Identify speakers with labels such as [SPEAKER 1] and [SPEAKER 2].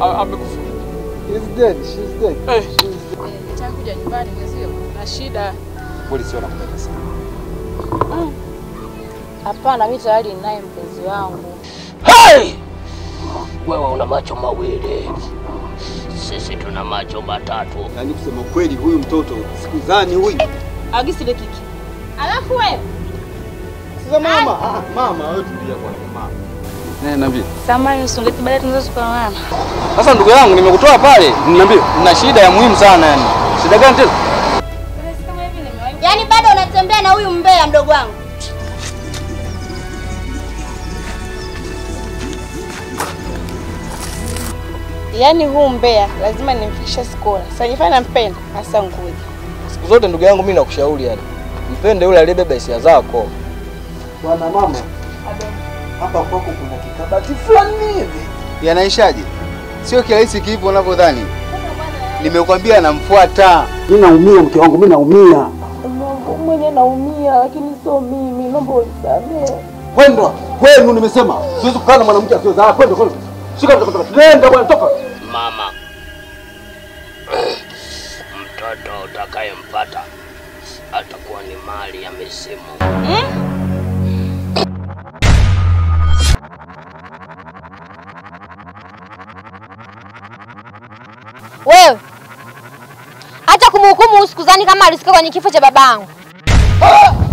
[SPEAKER 1] a- amekufa.
[SPEAKER 2] She's dead. She's dead.
[SPEAKER 1] Eh.
[SPEAKER 2] She's dead.
[SPEAKER 3] Nitakuja nyumbani mwezio na shida.
[SPEAKER 2] Polisi wanakupenda sana.
[SPEAKER 3] Hapana, mimi tayari ninaye mpenzi wangu.
[SPEAKER 4] Hey! Wewe una macho mawili, sisi tuna macho matatu.
[SPEAKER 2] Yaani kusema kweli huyu mtoto sikudhani huyu.
[SPEAKER 3] Agisi ile kiki. Alafu wewe
[SPEAKER 2] Sasa mama, ah, mama wewe tulia kwa mama. Eh, niambie.
[SPEAKER 3] samani usungeti baadaye tunaweza tukaonana.
[SPEAKER 2] Sasa ndugu yangu nimekutoa pale. Niambie. Nina shida ya muhimu sana yani. Shida gani tena?
[SPEAKER 5] Yaani bado unatembea na huyu mbea mdogo wangu.
[SPEAKER 3] Yaani huu mbea lazima nimfikishe skola. Sasa nifanye nampenda, hasa ngoja.
[SPEAKER 6] Siku zote ndugu yangu, mimi nakushauri yani, mpende yule aliyebeba hisia zako.
[SPEAKER 2] Bwana mama. Hapa kwako kuna kikabati fulani hivi. Yanaishaje? Sio kirahisi kipo unavyodhani. Nimekwambia namfuata. Mimi naumia mke wangu, mimi naumia.
[SPEAKER 3] Mwenye naumia lakini sio mimi, naomba unisamehe.
[SPEAKER 2] Kwenda kwenu, nimesema siwezi kukaa na mwanamke asiyozaa. Kwenda kwenda, shika mtoto, nenda bwana, toka.
[SPEAKER 4] Mama, mtoto utakayempata atakuwa ni mali ya mizimu.
[SPEAKER 5] Wewe acha kumhukumu usikuzani kama alisikia kwenye kifo cha babangu.
[SPEAKER 2] Ah!